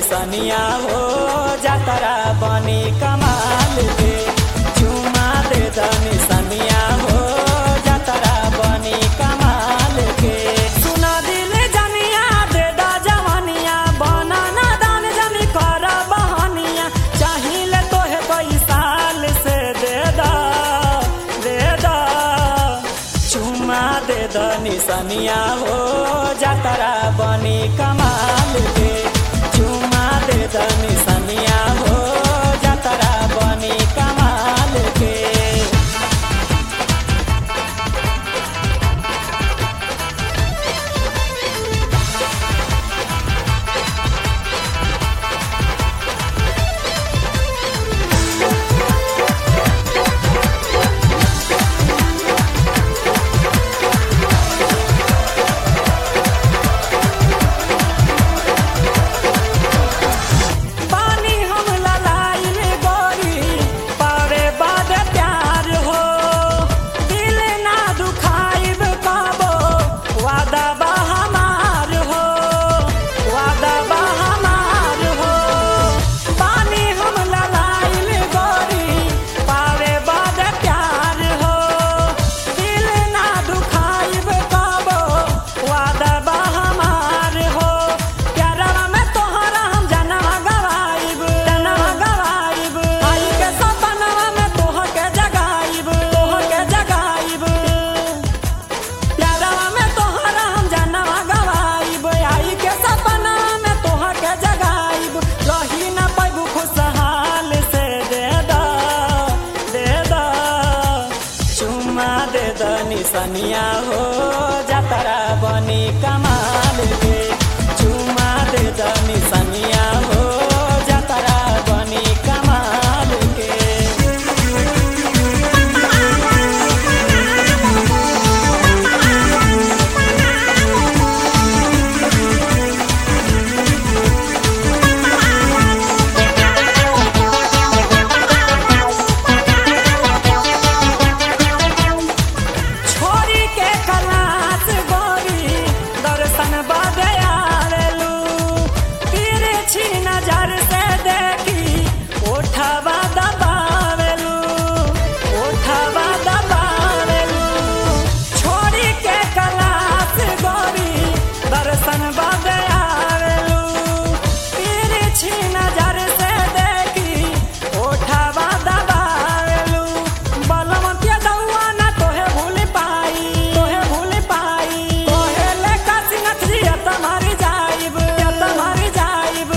निसनिया हो जातरा बनी कमाल के चुमा दे द निसनिया हो जातरा बनी कमाल के सुना दिल जनिया दे द जवानिया बना ना दान जनी कर बहनिया चाहिए तोहे कोई साल से दे द दे द चुमा दे द निसनिया हो जातरा बनी कमाल के चुमा दे द निसनिया हो जातरा बनी कमाल के पानी हम ललाइल गोरी पारे बाद प्यार हो दिल ना दुखाइब कबो वादा बा हमार हो वादा बा हमार हो पानी हम ललाइल गोरी पारे बाद प्यार हो दिल ना दुखाइब कबो वादा बा हमार हो प्यारवा में तोहरा हम जनवा गवाइब जनवा गवाइब आई के सपनवा में तोह के जगाइब तोह के जगाइब प्यारवा में तोहरा हम जनवा गवाइब आई के सपनवा में तोह के जगाइब रही ना पैबू खुशहाल से दे दा दे दा चुमा दे द निसनिया हो जातरा बनी कमाल के चुमा दे द निसनिया हो जातरा बनी कमाल के छोरी के कलास गोरी दर्शन बदे आवेलू तिरछी नजर से देखी ओठवा दबावेलू ओठवा दबावेलू छोरी के कलास गोरी दर्शन बदे आवेलू तिरछी नजर से देखी ओठवा दबावेलू बलवंतिया दौआ ना तोहे भूल पाई तोहे भूल पाई तोहे ले कासिनथ जी तुम्हारी जाइब तुम्हारी जाइब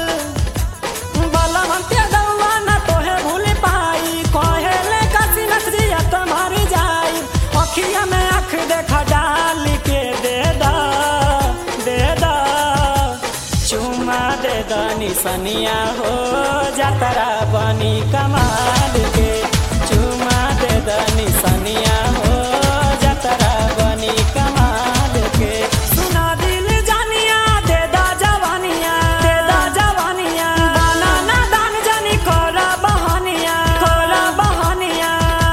बलवंतिया दौआ ना तोहे भूल पाई कहे ले कासिनथ जी तुम्हारी जाइब अखिया में आँख देखा डाल के दे दा दे दा चुमा दे द निसनिया हो जातरा बनी कमाल के चुमा दे द निसनिया हो जातरा बनी कमाल के सुना दिल जानिया दे दा जवानिया दे दा जवानिया दाना ना दान जानी कोरा बहनिया कोरा बहनिया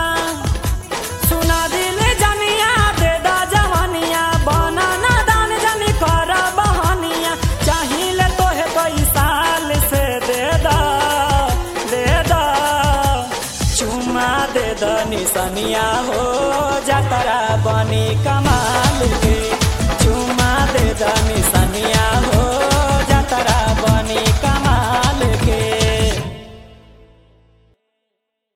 सुना दिल जनिया दे दा जवानिया बना ना दान जनी कर बहनिया चाहिए तोहे कोई साल से दे दा दे दा चुमा दे द निसनिया हो जातरा बनी कमाल के चुमा दे द निसनिया हो